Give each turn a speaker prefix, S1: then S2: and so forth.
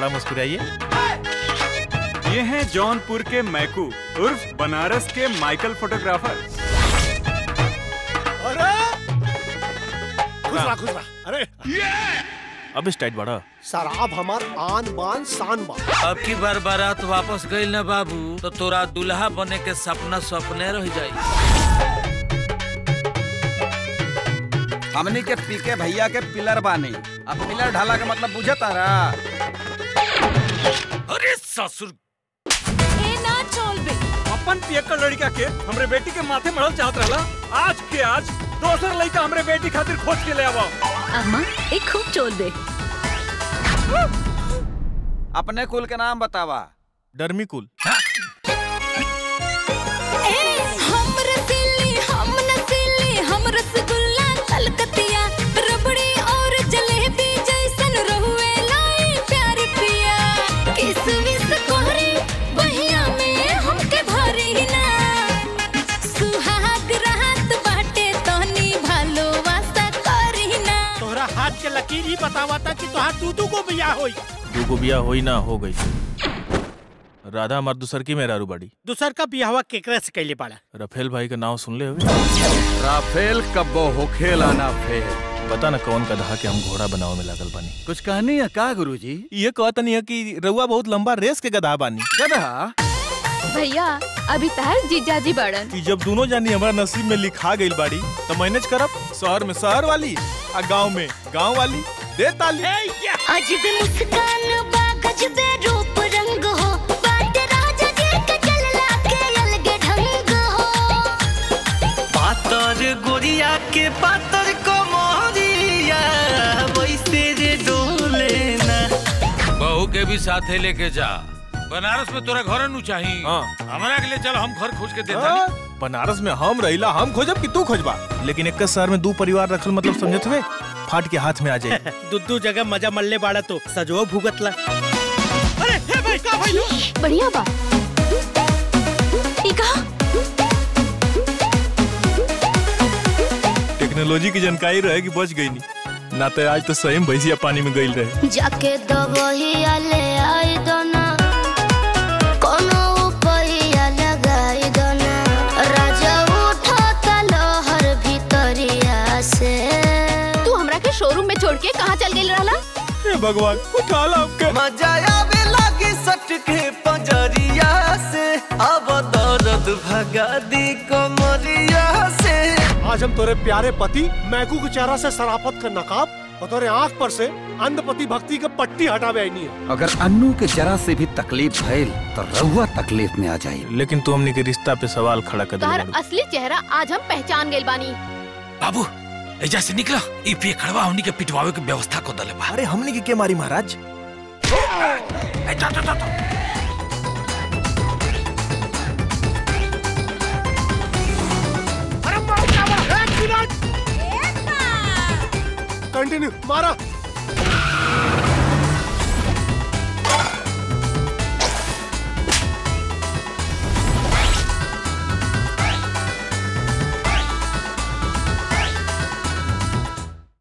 S1: थोड़ा मुस्कुराइए
S2: ये हैं जौनपुर के मैकू उर्फ बनारस के माइकल फोटोग्राफर
S3: अरे खुश रहा खुश रहा अरे
S1: अब इस टाइट बढ़ा
S3: शराब हमार आन बान शान बा
S4: अब की बार बारात वापस गईल ना बाबू तो तोरा दुल्हा बने के सपना सपने रह जाई
S5: हमनी के पीके भैया के पिलर बानी अब पिलर ढाला का मतलब बुझे तारा
S4: अरे ससुर
S6: ए ना चल बे
S2: अपन पियक्कड़ लड़का के हमरे बेटी के माथे मड़ल चाहत रहला आज के आज दोसर लड़का हमरे बेटी खातिर खोज के ले आवा
S6: अम्मा एक खूब चोल बे
S5: अपने कुल के नाम बतावा
S1: डर्मी कुल
S6: हम रसीली हम नसीली हम रसगुल्ला कलकतिया रबड़ी और जलेबी जैसन रहुए लाई प्यार पिया किसमिस कोहरी बहिया में हमके भरी ना सुहाग रात बाटे तोनी भालो वास्ता करी ना
S3: तोहरा हाथ के लकीर ही बतावा था कि तोहार दू दू को बिया होई
S1: दूगो बिया होई ना हो गई राधा हमार दूसर की मेरा बाड़ी
S3: दूसर का बियाहवा केकरा से कैले बाड़ा
S1: रफेल भाई का नाम सुन ले हुए
S5: राफेल कब्बो होखेला ना फेल
S1: पता ना कौन कदहा के हम घोड़ा बनावे में लागल बानी
S5: कुछ कहनी है का गुरुजी
S1: ये कहता नहीं है कि रउआ बहुत लंबा रेस के गधा बानी
S5: गधा
S7: भैया अभी तहर जीजाजी बड़न
S1: कि जब दोनों जानी हमारा नसीब में लिखा गई बाड़ी तो मैनेज करब शहर में शहर वाली आ गांव में गांव वाली दे ताली
S6: अजब मुस्कान बा गजबे रूप रंग हो बात राजा जी के चलला के अलग ढंग हो
S4: पातर गोरिया के पातर को मोहरिया वैसे रे डोले ना बहू के भी साथे लेके जा बनारस में तोरा घर नु चाहिए
S1: हाँ।
S4: हमारा के लिए चल हम घर खोज के देता
S1: हाँ, बनारस में हम रहिला हम खोजब कि तू खोजबा लेकिन एक शहर में दू परिवार रखल मतलब समझत हुए फाट के हाथ में आ जाए
S3: दुद्दू जगह मजा मल्ले बाड़ा तो सजो भुगतला अरे हे भाई का भाई
S7: बढ़िया बा
S6: ई का
S1: टेक्नोलॉजी की जानकारी रहे कि बच गई नहीं ना तो आज तो सही में भैंसिया पानी में गई रहे
S6: जाके दबहिया ले आई दोना कोनो उपहिया लगाई दोना राजा उठा लहर भीतरिया से
S7: तू हमरा के शोरूम में छोड़ के कहाँ चल गई रहला
S1: हे भगवान उठा ला आपके
S4: मजा आवे लागे सट के पंजरिया से अब दर्द भगा दी कमरिया से
S3: आज हम तोरे प्यारे पति मैकू के चेहरा से सराफत का नकाब और तोरे आंख पर से अंधपति भक्ति का पट्टी हटावे आई नहीं है
S5: अगर अन्नू के जरा से भी तकलीफ भइल तो रहुआ तकलीफ में आ जाई
S1: लेकिन तू हमने के रिश्ता पे सवाल खड़ा कर
S7: तोहर
S1: दिया
S7: असली चेहरा आज हम पहचान गइल बानी
S4: बाबू एजा से निकला ई पे खड़वा हमनी के पिटवावे के व्यवस्था को दले बा
S1: अरे हमने की के मारी महाराज
S4: ए, जा, जा, जा, जा।
S3: कंटिन्यू मारा